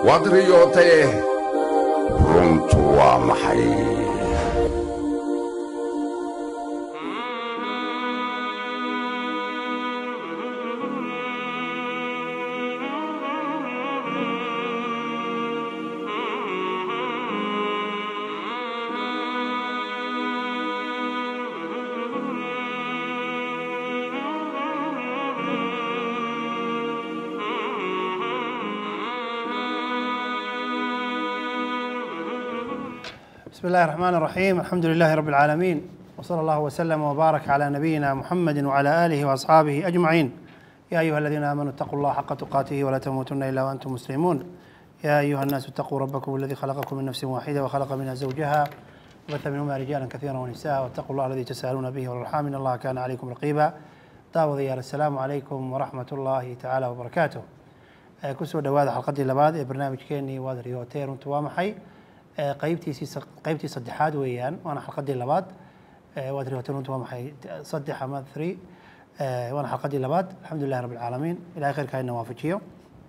waad riyootee runtu waa maxay بسم الله الرحمن الرحيم الحمد لله رب العالمين وصلى الله وسلم وبارك على نبينا محمد وعلى آله وأصحابه أجمعين يا أيها الذين آمنوا اتقوا الله حق تقاته ولا تموتن إلا وأنتم مسلمون يا أيها الناس اتقوا ربكم الذي خلقكم من نفس واحدة وخلق منها زوجها وبث منهما رجالا كثيرا ونساء واتقوا الله الذي تسألون به والأرحام إن الله كان عليكم رقيبا داود يا السلام عليكم ورحمة الله تعالى وبركاته آه، kusoo dhawaada xalqadii labaad ee barnaamijkeenii waad riyootee runtu waa maxay Ee, qaybtiisii qaybtii saddexaad weeyaan waana xalqadii labaad Ee, waad riyootee runtu waa maxay saddex ama three Ee, waana xalqadii labaad alxamdulilahi rabbi alcaalamiin ilahay khayrkaa ina waafajiyo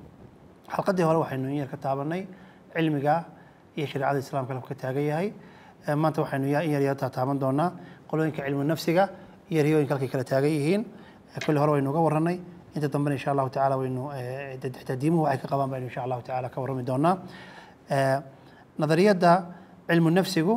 xalqadii hore waxaynu in yar ka taabanay cilmiga iyo shareecada islaamka halku ka taagan yahay Ee, maanta waxaynu in yar yar taaban doonaa qolooyinka cilmu nafsiga iyo riyooyinka halkay kala taagan yihiin Ee, kulli hore waynu uga warranay inta dambena insha allahu tacaala waynu ee, taxdiimuhu waxay ka qabaan baynu insha allahu tacaala ka warrami doonaa Ee, nadariyadda cilmu nafsigu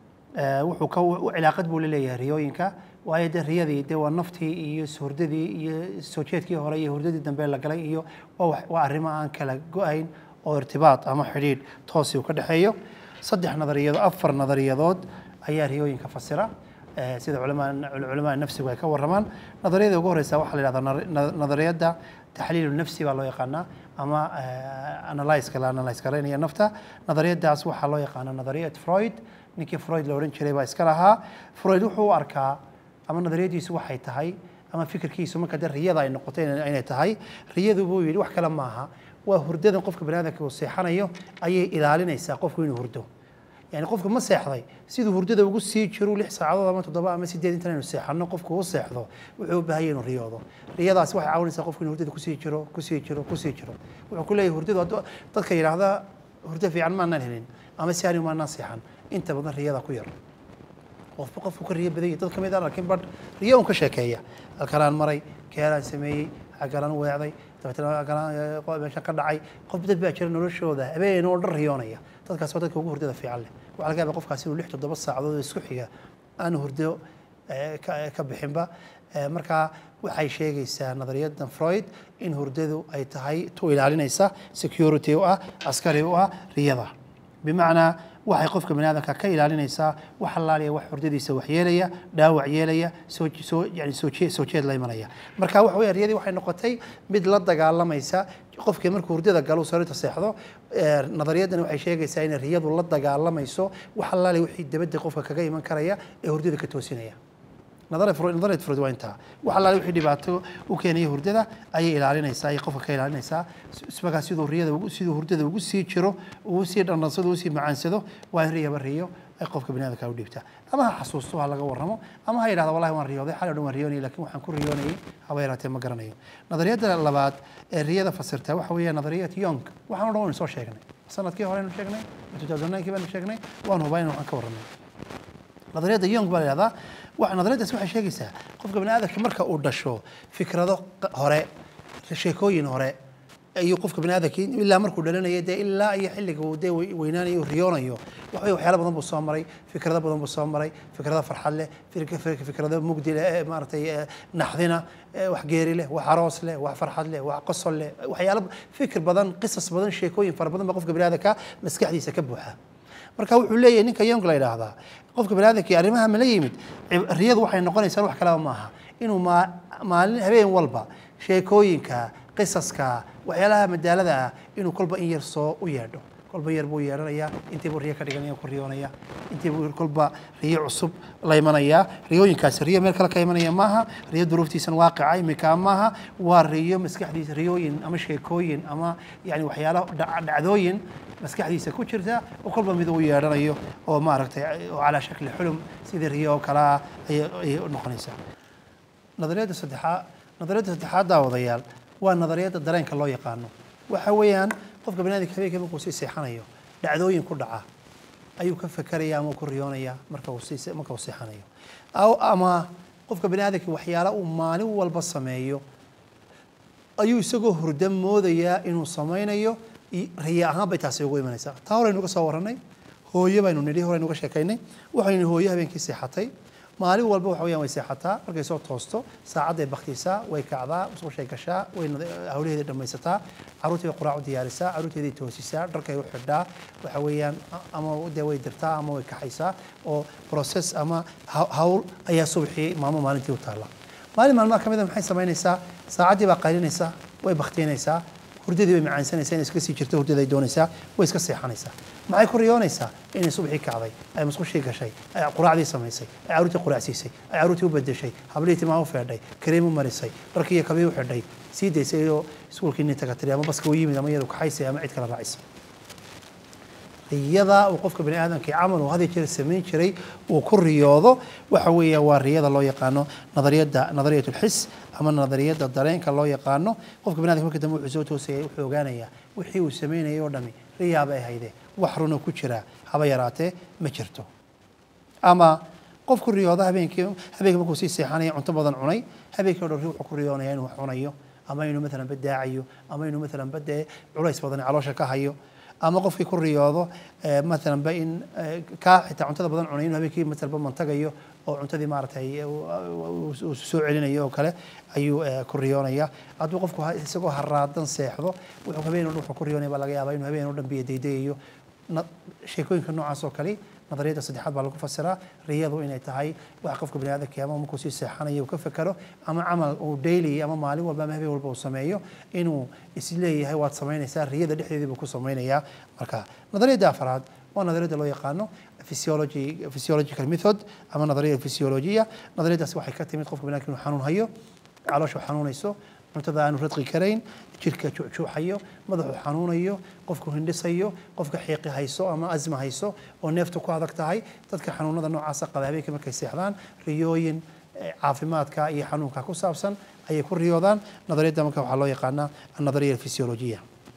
ee, wuxuu ka cilaaqad buu la leeyahay riyooyinka waayo dee riyadii dee waa naftii iyo hurdadii iyo soo jeedkii hore iyo hurdadii dambe la galay iyo waa wax- waa arrimo aan kala go-ayn oo irtibaat ama xidhiidh toosi uu ka dhexeeyo saddex nadariyadood afar nadariyadood ayaa riyooyinka fasira ee, sida culamaa culamaa nafsigu ay ka warramaan nadariyada ugu horeysa waxaa la yidhahdaa nar- na- nadariyadda taxliilu nafsi baa loo yaqaanaa ama analyska la analyse garaynaya nafta nadariyadaas waxaa loo yaqaanaa nadariyad freud ninkii freud la odhan jiray baa iska lahaa freud wuxuu u arkaa ama nadariyadiisu waxay tahay ama fikirkiisu marka dee riyada ay noqotay inay inay tahay riyadu buu yidhi wax kale maaha waa hurdadan qofka baniaadamka uu seexanayo ayay ilaalinaysaa qofku inuu hurdo yani qofka ma seexday siduu hurdada ugu sii jiro lix saacadood ama toddoba ama sideed intan aynu seexano qofku u seexdo wuxuu u baahan yahay inuu riyoodo riyadaasi waxay caawinaysaa qofku inuu hurdada kusii jiro kusii jiro kusii jiro wuxuu ku leeyahay hurdadu hadduu- dadka yidhaahda hurdo fiican maanaan helin ama si anigu maanaan seexan inta badan riyada ku yar qofba qofku ka riyo badan yahay dad ka mid aan arkin badh riyo un ka sheekeeya halkanaan maray keelaan sameeyey hagalaan weecday dabeetana hagalaan eh, meeshan ka dhacay qof dad baa jira noloshooda habeen oo dhan riyoonaya dadkaas waa dadka ugu hurdada fiican leh waxaa laga yaabaa qofkaasi inuu lix toddoba saacadood oo isku xiga aan hurdo eh, ka ka bixinba Eh, marka waxay sheegaysaa nadariyadan freud in hurdadu ay tahay tu ilaalinaysa security u ah askari u ah riyada bimacnaa waxay qofka bani aadamka ka ilaalinaysaa wax allaaliya wax hurdadiisa wax yeelaya dhaawac yeelaya soo soo yani soo jee- soo jeed la imanaya marka waxa weeye riyadii waxay noqotay mid la dagaalamaysa qofkii markuu hurdada galo sariirta seexdo ee, nadariyadani waxay sheegaysaa inay riyadu la dagaalamayso wax allaaliya wixii dabadda qofka kaga iman karaya ee hurdada ka toosinaya nadara fro- nadariyad froid waa intaa wax allaale wixii dhibaato u keenaya hurdada ayay ilaalinaysaa ayay qofka ka ilaalinaysaa ismagaa siduu riyada ugu siduu hurdada ugu sii jiro ugu sii dhandhansado ugu sii macaansado waa in riyaba riyo ay qofka bani aadamka u dhiibtaa ama ha xasuusto ha laga warramo ama ha yidhahdo wallahi waan riyooday xalay o dhan waan riyoonayay laakiin waxaan ku riyoonayay haba yaraatee ma garanayo nadariyadda labaad ee riyada fasirta waxa weeye nadariyad yong waxaan o dhan waynu soo sheegnay sanadkii horeynu sheegnay 2009 kii baanu sheegnay waan hubaa in waxaan ka warramay nadariyadda yong baa la yihahdaa wa nadariyaddaas waxay sheegaysaa qofka bani aadamka marka uu dhasho fikrado q- hore sheekooyin hore ayuu qofka bani aadamkii ilaa markuu dhalanayo dee ilaa iyo xilliga uu dee wey- weynaanayo uu riyoonayo waxa weye waxyaalo badan buu soo maray fikrado badan buu soo maray fikrado farxad leh fik- fik- fikrado mugdi leh ee maaragtay ee naxdina ee wax geeri leh wax aroos leh wax farxad leh wax qosol leh waxyaalo fikir badan qisas badan sheekooyin fara badan baa qofka bani aadamka maskaxdiisa ka buuxa marka wuxuu leeyahay ninka yong la yidhaahdaa qofka bani aadamkii arrimaha ma la yimid cib- riyadu waxay noqonaysaa wax kaleba maaha inuu maa- maalin habeen walba sheekooyinka qisaska waxyaalaha madaalada ah inuu kolba in yar soo u yeedho kolba yar buu yeedhanayaa intii buu riyo ka dhiganaya ku riyoonaya intii buu kolba riyo cusub la imanayaa riyooyinkaasi riyo meel kale ka imanaya maaha riyo duruuftiisan waaqica iminka maaha waa riyo maskaxdiisa riyooyin ama sheekooyin ama yani waxyaalo dhac- dhacdooyin maskaxdiisa ku jirta oo kolba mid uu yeedhanayo oo maaragtay oo calaa shakli xulum sidii riyo oo kale ah ayay ayay u noqonaysaa nadariyadda saddexaad nadariyadda saddexaad daawadayaal waa nadariyadda dareenka loo yaqaano waxa weeyaan qofka baniaadamka habeenkii markuu sii seexanayo dhacdooyin ku dhaca ayuu ka fekeraya ama ku riyoonaya marka uu sii marka uu seexanayo aw ama qofka baniaadamka waxyaala uu maalin walba sameeyo ayuu isagoo hurda moodayaa inuu samaynayo riya ahaan bay taasi ugu imanaysaa taa horaynu ka soo warranay hooyo baynu nidhi horaynu ka sheekaynay waxaynu hooyo habeenkii seexatay maalin walba waxa weyaan way seexataa markay soo toosto saacadday baktisaa way kacdaa musqushay gashaa way hawlaheedii dhammaysataa carruurtii bay quraac u diyaarisaa carruurteeday toosisaa dharkay u xidhaa waxa weeyaan ama dee way dirtaa ama way kaxaysaa oo process ama hawl ayaa subaxii maamo maalintii u taalla maalin maalmaha ka mida maxay samaynaysaa saacaddii baa qaylinaysaa way baktiinaysaa hurdadii bay macaansanaysaa inay iska sii jirto hurdaday doonaysaa way iska seexanaysaa maxay ku riyoonaysaa inay subaxii kacday ay musqushii gashay ay quraacdii samaysay ay carruurtii quraacsiisay ay carruurtii u bedeshay hablihii timaa u feedhay kareem u marisay dharkii iyo kabii u xidhay sii daysay oo iskuulkii nin taga tiri ama baska u yimid ama iyadu kaxaysay ama cid kala raacisay riyada uu qofka bani aadamkii camal uu hadi jeer samayn jiray uu ku riyoodo waxa weeya waa riyada loo yaqaano nadariyadda nadariyat lxis ama nadariyadda dareenka loo yaqaano qofka bani adamka marka dambe wuxuu soo toosayay wuxuu ogaanayaa wixii uu samaynayay oo dhami riyaaba ay hayde wax runa ku jira haba yaraatee ma jirto ama qofku riyooda habeenkii habeenkii markuu sii seexanaya cunto badan cunay habeenkii o dhan wuxuu ku riyoonaya inuu wax cunayo ama inuu maalan badaacayo ama inuu maalan badee culays badan caloosha ka hayo ama qofkii ku riyoodo maalan ba in kaa xitaa cuntada badan cunay inuu habeenkii maalan ba mantagayo oo cuntadii maaragtay uu soo celinayo oo kale ayuu ku riyoonaya hadduu qofku isagoo haraadan seexdo wuxuu habeen o dhan wuxuu ku riyoonaya baa laga yaabaa inuu habeen o dhan biyo daydayayo sheekooyinka noocaas oo kale nadariyadda saddexaad baa lagu fasiraa riyadu inay tahay wax qofka bani aadamka ama markuu sii seexanayo uu ka fekero ama camal uu daily ama maalin walba ama habeen walba uu sameeyo inuu isleeyahay waad samaynaysaa riyada dhexdeedii buu ku samaynayaa marka nadariyadda afraad waa nadariyadda loo yaqaano physiology physiological method ama nadariya physiologiya nadariyaddaasi waxay ka timid qofka bani aadamka inuu xanuun hayo caloosha xanuunayso cuntada aanu radqi karayn jirka juuxjuuxayo madaxu xanuunayo qofku hindhisayo qofka xiiqi hayso ama asma hayso oo neeftu ku adag tahay dadka xanuunada noocaasa qaba habeenkii markay seexdaan riyooyin caafimaadka iyo xanuunka ku saabsan ayay ku riyoodaan nadariyadda marka waxaa loo yaqaanaa annadariya alfisiolojiya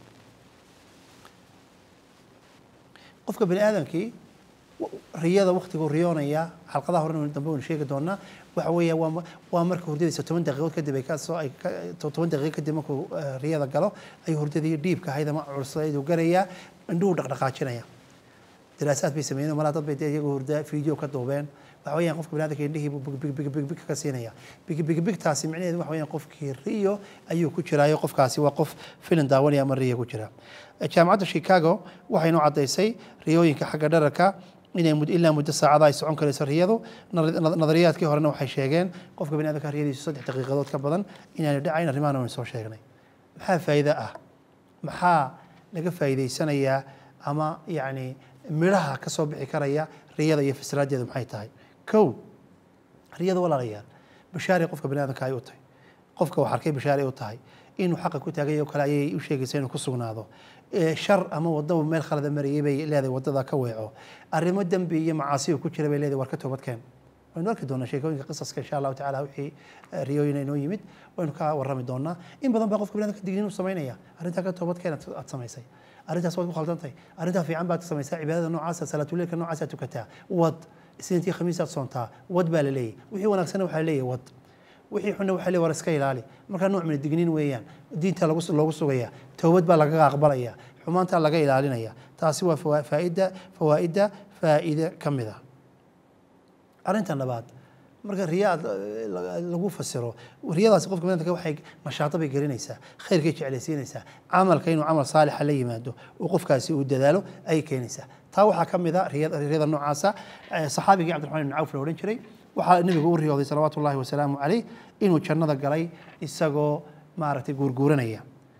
qofka bani aadamkii riyada waktiguu riyoonaya xalqadaha horena dambe waynu sheegi doonaa waxa weeya waa waa marka hurdadiisa toban daqiiqood kadib ay kasoo ay toban daqiiqo kadib markuu riyada galo ayuu hurdadii dhiibka ahayd ama culsayduu garayaa indhuhu dhaqdhaqaajinaya daraasaad bay sameeyeen malaa dad bay dee iyagoo hurda video ka duubeen waxa weeyaan qofka baniadamka indhihii buu bigbig ka siinaya bigbigtaasi micnaheedu waxa weeyaan qofkii riyo ayuu ku jiraayo qofkaasi waa qof filim daawanaya ama riya ku jira jaamacadda chicago waxay noo caddaysay riyooyinka xagga dhararka inay ilaa muddo saacada ay socon karayso riyadu nadariyaadkii horena waxay sheegeen qofka bani adamka riyadiisu saddex daqiiqadood ka badan inaanu dhacayn arrimahan waynu soo sheegnay maxaa faa'iido ah maxaa laga faa'iidaysanayaa ama yacni midhaha ka soo bixi karaya riyada iyo fasiraadeedu maxay tahay kow riyada walaalayaal bashaaray qofka bani adamka ay u tahay qofka wax arkay bashaaray u tahay inuu xaqa ku taagay oo kale ayay u sheegaysaa inuu ku sugnaado shar ama wadaba meel khalada marayay bay leedahay wadada ka weeco arrimo dembi iyo macaasiga ku jira bay leedahay war ka toobadkeen waynu arki doonaa sheekooyinka qisaska insha allahu tacala wixii riyooyin inoo yimid waynu ka warrami doonaa in badan baa qofka baniadamka digniin u samaynaya arrintaa ka toobadkeen aad samaysay arrintaas waad ku khaldantahay arrintaa fiican baad samaysaa cibaadada noocaasa salaatuleilka noocaasa tukataa wad isniintii khamiisaad soontaa wad baa la leeyahy wixii wanaagsana waxaa leeyahy wad wixii xunna waxaa leeyahy war iska ilaali markaa nooc min digniin weeyaan diinta lagu loogu sugaya towbad baa lagaga aqbalaya xumaantaa laga ilaalinaya taasi waa faaida fawaa'idda faa'ide ka mid a arrinta labaad marka riya lagu fasiro riyadaasi qofka baniadamka waxay nashaato bay gelinaysaa khayrkay jeclaysiinaysaa camalka inuu camal saalixa la yimaado oo qofkaasi uu dadaalo ayay keenaysaa taa waxaa ka mid a riyada noocaasa saxaabigii cabdiraxmaan ibn cawf la odhan jiray waxaa nebigu u riyooday salawaatu ullahi wasalaamu caleyh inuu jannada galay isagoo maaragtay guurguuranaya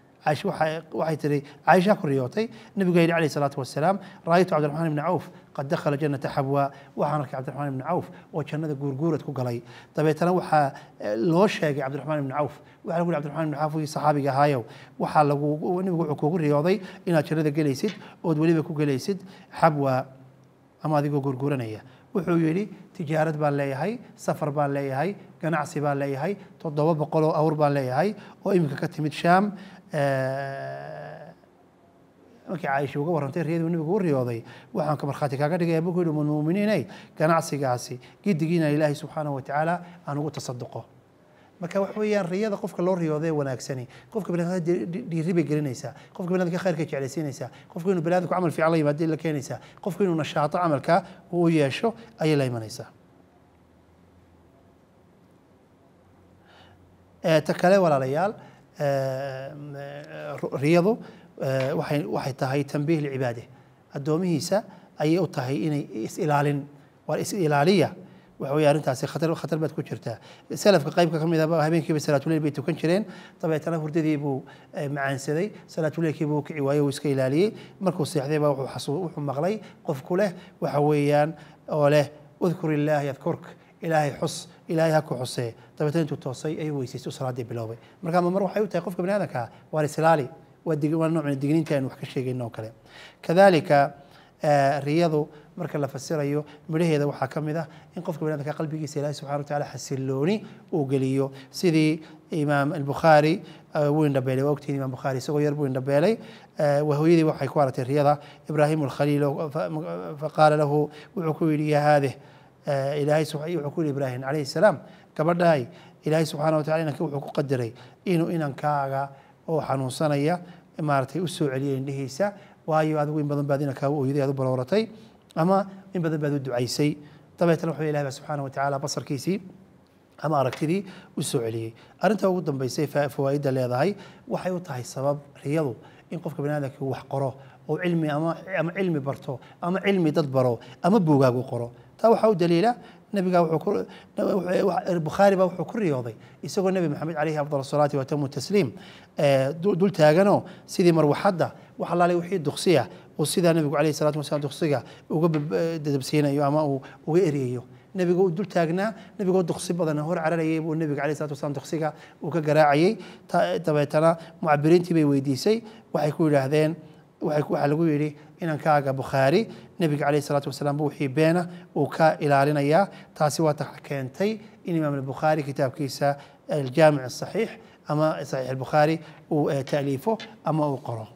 waxay tiri caaisha ku riyootay nabigu yidhi calayhi salaatu wasalaam ra'aytu cabdiraxmaan ibni cawf qad dakhala jannata xabwa waxaan arkay cabdiraxmaan ibni cawf oo jannada guurguurad ku galay dabeetana waxaa loo sheegay cabdiraxmaan ibni cawf waxaa lagu yidhi cabdiraxmaan ibni cawf wii saxaabiga ahaayow waxaa lagu nabigu wuxuu kugu riyooday inaad jannada gelaysid ood weliba ku gelaysid xabwa ama adigoo guurguuranaya wuxuu yidhi tijaarad baan leeyahay safar baan leeyahay ganacsi baan leeyahay toddoba boqol oo awr baan leeyahay oo iminka ka timid shaam markii caaisha uga warrantay riyadii nabigu u riyooday waxaan ka markhaati kaaga dhigaya buu ku yidhi muminiinay ganacsigaasi gidigiina ilaahay subxaanahu watacaala aan ugu tasaduqo marka wax weeyaan riyada qofka loo riyooday wanaagsani qofka baniadamka dhiiri bay gelinaysaa qofka baniadamka khayrka jeclaysiinaysaa qofka inuu baniadamku camal fiican la yimaado la keenaysaa qofka inuu nashaato camalka uu u yeesho ayay la imanaysaa ta kale walaalayaal riyadu waxay waxay tahay tambiih licibaade addoomihiisa ayay u tahay inay is-ilaalin waa is-ilaaliya waxa weeye arrintaasi khatar khatar baad ku jirtaa salafka qaybka ka mid ah habeenkiiba salaatuleyl bay tukan jireen dabeetana hurdadii buu macaansaday salaatuleylkii buu kici waayey uu iska ilaaliyey markuu seexday baa wuxuu xasuu wuxuu maqlay qofku leh waxa weeyaan oo leh udkur illaah yadkurk ilaahay xus ilaahay ha ku xusee dabeetana intuu toosay ayuu weysaysto salaadii biloobay marka mar waxay u tahay qofka bani aadamka waa islaali waa dig waa nooc digniinta aynu wax ka sheegayno oo kale kadalika riyadu marka la fasirayo midhaheeda waxaa ka mid ah in qofka baniadamka qalbigiisa ilahi subxana wataala xasilooni uu geliyo sidii imaam albukhaari wuu indhabeelay waa ogtihin imam bukhaari isagoo yar buu indhabeelay hooyadii waxay ku aragtay riyada ibraahim alkhaliil faqaala lahu wuxuu ku yidhi ya haadeh ilaahay wuxuu ku yidhi ibraahim calayhi salaam gabadhahay ilaahay subxana watala inanka wuxuu ku qadaray inuu inankaaga oo xanuunsanaya maaragtay u soo celiyay indhihiisa waayo adigu in badan baad inankaa u ooyaday aad u balooratay ama in badan baad u ducaysay dabeetana wuxuu ilahi baa subxaana watacaala basarkiisii ama aragtidii u soo celiyey arrinta ugu dambaysay fawaa'idda leedahay waxay u tahay sabab riyadu in qofka bani aadamka uu wax qoro oo cilmi ama ama cilmi barto ama cilmi dad baro ama buugaag u qoro taa waxaa u daliila nabiga bukhaari baa wuxuu ku riyooday isagoo nebi maxamed calayhi afdal salaati watamu tasliim dul taaganoo sidii marwaxadda wax allaale wixii duqsiya uu sidaa nebigu calayhi salatu wasalam duqsiga uga dadabsiinayo ama uu uga eryayo nebiga uu dul taagnaa nebigoo duqsi badan hor cararayay buu nebiga calayhi salatu wasalam duqsiga uu ka garaacayay dabeetana mucabiriintii bay weydiisay waxay ku yidhaahdeen waxaa lagu yidhi inankaaga bukhaari nebiga calayhi salaatu wasalaam bu wixii beena uu ka ilaalinayaa taasi waa ta keentay in imaam albukhaari kitaabkiisa aljaamic asaxiix ama saxiix albukhaari uu taaliifo ama uu qoro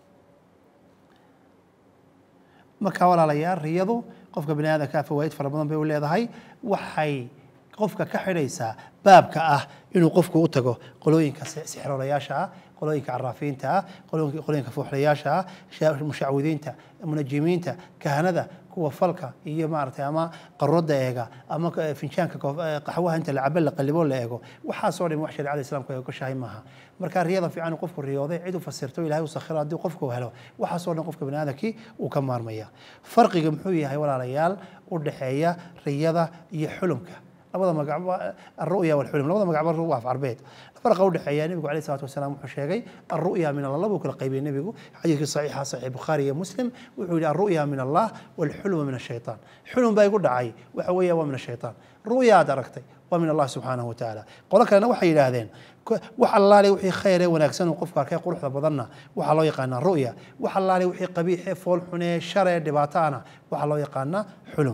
marka walaalayaal riyadu qofka bani aadamka fawaa'id fara badan bay u leedahay waxay qofka ka xidhaysaa baabka ah inuu qofku u tago qolooyinka sixroolayaasha ah qolooyinka caraafiinta ah qolooyinka fuuxlayaasha ah mushacwidiinta munajimiinta kahanada kuwa falka iyo maaragtay ama qaroda eega ama finjaanka qaxwaha inta la cabo la qalibo la eego waxaasoo dhan wax shareecada islaamku ay ogoshahay maaha marka riyada fiican qofku riyooday cid u fasirto ilahay u sakhiro haddii qofku helo waxaasoo dhan qofka baniaadamkii uu ka maarmaya farqiga muxuu yahay walaalayaal u dhexeeya riyada iyo xulumka labada magacba alru'ya walxulum labada magacba waa af carbeed farqa u dhexeeya nebigu calayhi salatu wasalaam wuxuu sheegay alru'ya min allah buu kala qaybiyey nebigu xadiidkii saxiixa saxiix bukhaari iyo muslim wuxuu yidhi alru'ya min allah walxuluma min ashaytaan xulum baa igu dhacay waxa weeya waa min ashaytaan ru'yaad aragtay waa min allah subxaanahu watacaala qolo kalena waxay yidhaahdeen wax allaale wixii khayr ee wanaagsan uu qofku arkay quruxda badanna waxaa loo yaqaanaa ru'ya wax allaale wixii qabiixee fool xunee sharee dhibaato ahna waxaa loo yaqaanaa xulum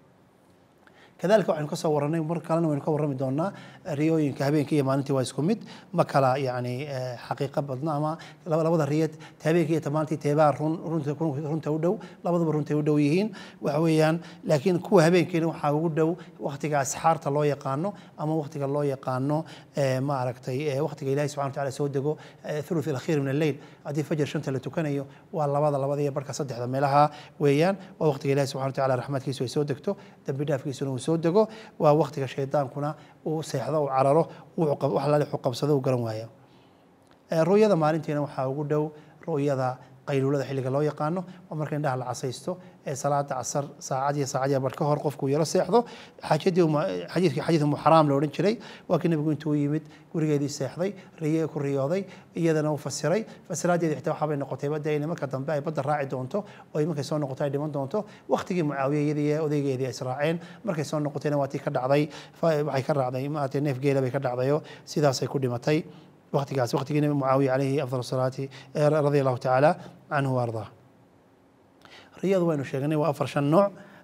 kadalika waxaynu ka soo warranay mar kalena waynu ka warrami doonaa riyooyinka habeenkii iyo maalintii waa isku mid ma kala yani xaqiiqo badna ama labada riyad habeenkii iyo maalintii teebaa run runta u dhow labaduba runtay u dhow yihiin waxa weeyaan laakiin kuwa habeenkiina waxaa ugu dhow waktiga asxaarta loo yaqaano ama waktiga loo yaqaano ma aragtay waktiga ilahi subxana wataala soo dego thuluth alakhiir min alleyl haddii fajar shanta la tukanayo waa labada labada iyo barka saddexda meelaha weeyaan waa waktiga ilahi subxana wataala raxmadkiisu ay soo degto dambi dhaafkiisuna uu soo dego waa waktiga shaydaankuna uu seexdo uu cararo wax alaale wuxuu qabsado uu garan waayo ru'yada maalintiina waxaa ugu dhow ru'yada qayluulada xilliga loo yaqaano oo marka indhaha la casaysto ee salaada casar saacad iyo saacad iyo bar ka hor qofku yaro seexdo xaajadii xadiidkii xadiid umu xaraam la odhan jiray waa kii nebigu intuu yimid gurigeedii seexday riye ku riyooday iyadana uu fasiray fasiraadeedii xitaa waxaabay noqotay badda in marka dambe ay badda raaci doonto oo markay soo noqoto ay dhiman doonto waqtigii mucaawiya iyadii odaygeedii ay israaceen markay soo noqotayna waa tii ka dhacday waxay ka raacday maaragtay neef geela bay ka dhacdayo sidaasay ku dhimatay waqtigaas waqtigii nebi mucaawiya calayhi afdal salaati radia allahu tacaala canhu waardaa riyadu waynu sheegnay waa afar shan nooc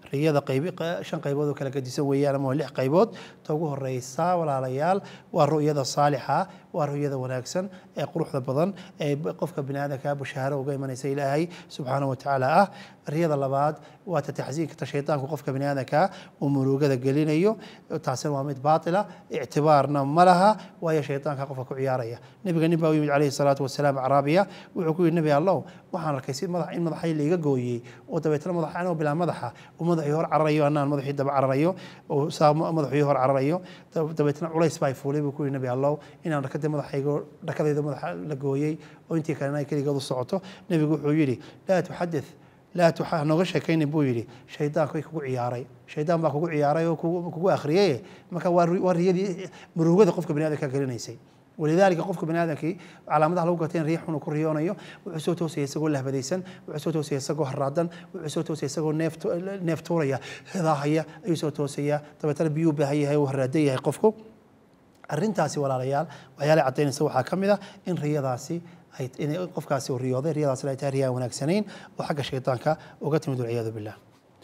riyada qaybi shan qaybood oo kala gedisan weeyaan ama waa lix qaybood ta ugu horeysa walaalayaal waa ru'yada saalixa waa ru'yada wanaagsan ee quruxda badan ee qofka bini aadamka bushaaro uga imanaysa ilaahay subxaanahu watacaala ah riyada labaad waa ta taxsiinka ta shaydaanku qofka bini aadamka uu murugada gelinayo taasina waa mid baatila ictibaarna ma laha waayo shaydaanka qofka ku ciyaaraya nebiga nin baa u yimid calayhi salaatu wasalaam caraabiya wuxuu ku yidhi nebi allow waxaan arkay si madax in madaxay laiga gooyey oo dabeetna madax anoo bilaa madaxa uu madaxii hor cararayo anaan madaxii daba cararayo oo saa madaxii hor cararayo dabeetna culays baa fuulay buu ku yidhi nebi allow inaan dhakadii madaxaygo dhakadayda madaxa la gooyey oo intii kalena ay keligeed u socoto nebigu wuxuu yidhi laa tuxadith laa tuxa nooga sheekaynin buu yidhi shaydaanku kugu ciyaaray shaydaan baa kugu ciyaaray oo kugu akhriyay marka waa riyadii murugada qofka bani aadamka gelinaysay walidaalika qofka bani aadamkii calaamadaha lagu gartay in riix xun uu ku riyoonayo wuxuu soo toosaya isagoo lahbadaysan wuxuu soo toosaya isagoo haraadan wuxuu soo toosaya isagoo neef neef tuuraya hidaahaya ayuu soo toosaya dabeetana biyuu baahan yahay uu haraadan yahay qofku arrintaasi walaalayaal waxyaalaha caddaynaysa waxaa ka mid ah in riyadaasi ay inay qofkaasi uu riyooday riyadaasina ay tahay riyaan wanaagsanayn oo xagga shaydaanka uga timid walciyaadu billah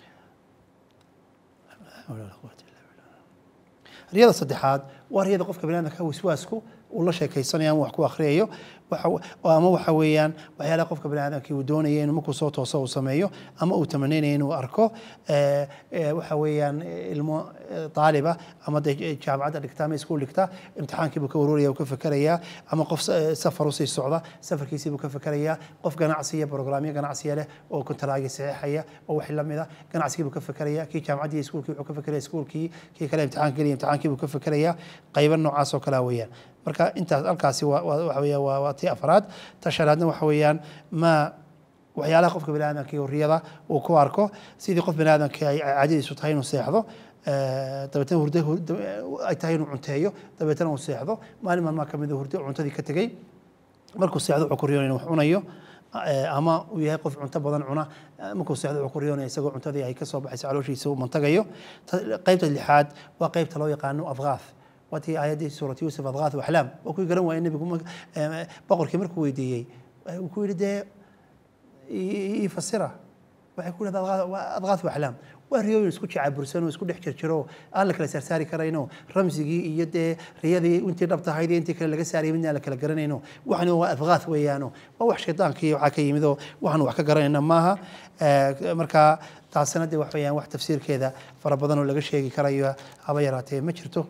riyada saddexaad waa riyada qofka bani aadamka waswaasku uu la sheekaysanayo ama wax ku akhriyayo ama waxa weeyaan waxyaalaha qofka bani aadamkii uu doonaya inuu markuu soo tooso uu sameeyo ama uu tamanaynayo inuu arko waxa weeyaan ilmo taaliba ama de jaamacadda dhigta ama iskuul dhigta imtixaankiibuu ka warwaraya uu ka fekerayaa ama qof safar usii socda safarkiisiibuu ka fekerayaa qof ganacsiya programyo ganacsiya leh oo kontaraagi saxiixaya oo wax la mida ganacsigiibuu ka fekeraya kii jaamacaddii iskuulkii wuxuu ka fekeraya iskuulkii kii kale imtixaanka geliya imtixaankiibuu ka fekeraya qaybo noocaas oo kalea weeyaan marka intaas halkaasi waxa weeya waa tii afraad ta shanaadna waxa weeyaan ma waxyaalaha qofka bani aadamka iyo riyada uu ku arko sidii qof bani aadamka ay caadadiisu tahay inuu seexdo dabeetna hurdo ay tahay inuu cunteeyo dabeetna uu seexdo maalin maalmaa ka mid hurdo cuntadii ka tegey markuu seexdo wuxuu ku riyoonaya inuu wax cunayo ama uu yahay qof cunto badan cuna markuu seexdo wuxuu ku riyoonaya isagoo cuntadii ay ka soo baxayso calooshiisa uu mantagayo qaybta lixaad waa qaybta loo yaqaano afgaath watii aayaddii suurat yuusuf adgaath waxlaam oo kuwii garan waayay nebigu boqorkii markuu weydiiyey uu ku yidhi dee ii fasira waxay ku yidhahdaa adgaath waxlaam waa riyooyin isku jacabursan oo isku dhex jirjiro aan la kala saarsaari karayno ramsigii iyo dee riyadii intii dhabtahayd iyo intii kale laga saarayay midna aan la kala garanayno waxani waa adgaath weeyaano waa wax shaydaanki waxaa ka yimid oo waxaan wax ka garanayna maaha marka taasina dee wax weeyaan wax tafsiirkeeda fara badan oo laga sheegi karayo haba yaraatee ma jirto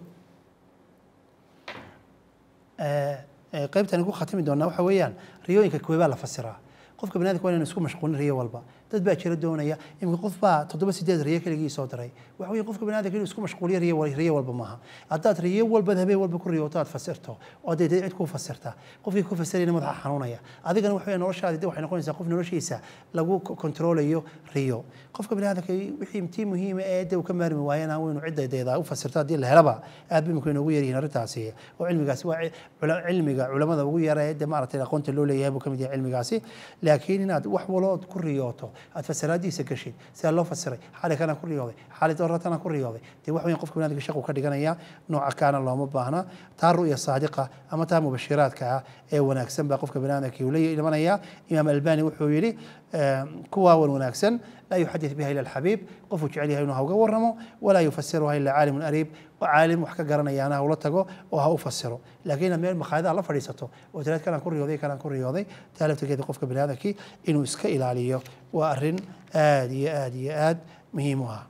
qaybtani ku khatimi doonaa waxa weeyaan riyooyinka kuweebaa la fasiraa qofka bani adamka waa inaan isku mashquulin riyo walba dad baa jira doonaya iminka qof baa toddoba sideed riyo keligii soo diray waxa weeye qofka bani adamka inuu isku mashquuliyo riyo riyo walba maaha haddaad riyo walba habeen walba ku riyooto aad fasirto oo dee cid kuu fasirta qofkii ku fasirayna madaxa xanuunaya adigana waxa weeye noloshaadi de waxay noqonaysaa qof noloshiisa lagu kontroolayo riyo qofka bani adamka wixii tii muhiima ee de uu ka maarmi waayana waynu ciddadeeda u fasirto haddii la helaba aad bay imika inoogu yaryihiin arrintaasi oo cilmigaasi waa cilmiga culamada ugu yara ee de maaragtay aqoonta loo leeyahay buu ka mid yahay cilmigaasi laakiin inaad wax walood ku riyooto aad fasiraadiisa gashid sidaa loo fasiray xali kana ku riyooday xali dooratana ku riyooday dee wax weyn qofka banaadamka shaqu ka dhiganaya nooca kaana looma baahna taa ru'ya saadiqa ama taa mubashiraadka ah ee wanaagsan baa qofka banaadamka uu la imanaya imaam albani wuxuu yidhi kuwaa wan wanaagsan laa yuxadith biha ila alxabiib qofuu jecel yahay inuu ha uga warramo walaa yufasiruha ila caalimun ariib caalim wax ka garanayaana ha ula tago oo ha u fasiro laakiin inaad meel makhaayadaha la fadhiisato oo tiraad kanaan ku riyooday kanaan ku riyooday taa laftirkeeda qofka bani aadamkii inuu iska ilaaliyo waa arrin aad iyo aad iyo aad muhiim u ah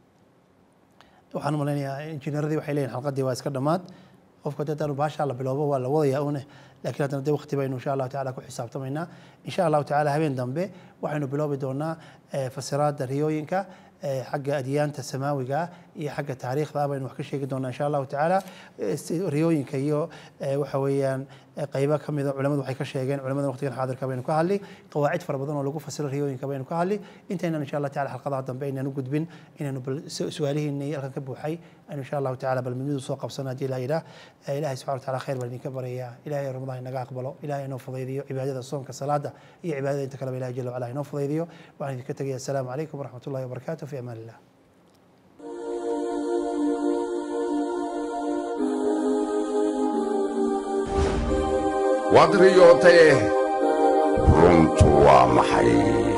waxaan malaynayaa injineeradii waxay leeyihin xalqadii waa iska dhammaad qofka dee daanu baashaa la bilowbo waa la wadayaa une laakiin haddana dee waqti baynu insha allahu tacala ku xisaabtamaynaa insha allahu tacala habeen dambe waxaynu biloobi doonaa fasiraadda riyooyinka xagga adyaanta samaawiga iyo xagga taariikhda baynu wax ka sheegi doonaa insha allahu tacaala riyooyinka iyo waxa weeyaan qaybo ka mida culamadu waxay ka sheegeen culamada waqtigan xaadirka baynu ka hadli qawaacid fara badan oo lagu fasiro riyooyinka baynu ka hadli intaynan insha allah tacala xalqadaha dambe inaan u gudbin inaynu bal su-aalihiinii halkan ka buuxay aynu insha allahu tacala bal midnidu soo qabsano haddii la yidhaah ilahay subxana wa tacala khayr baan idinka baryayaa ilahay ramadaan inaga aqbalo ilahay inoo fudaydiyo cibaadada soonka salaada iyo cibaadada inta kaleba ilahay jala wacala inoo fudaydiyo waxaan idinka tegaya assalaamu calaykum waraxmat ullahi wabarakatu fi amaan illah waad riyootay runtu waa maxay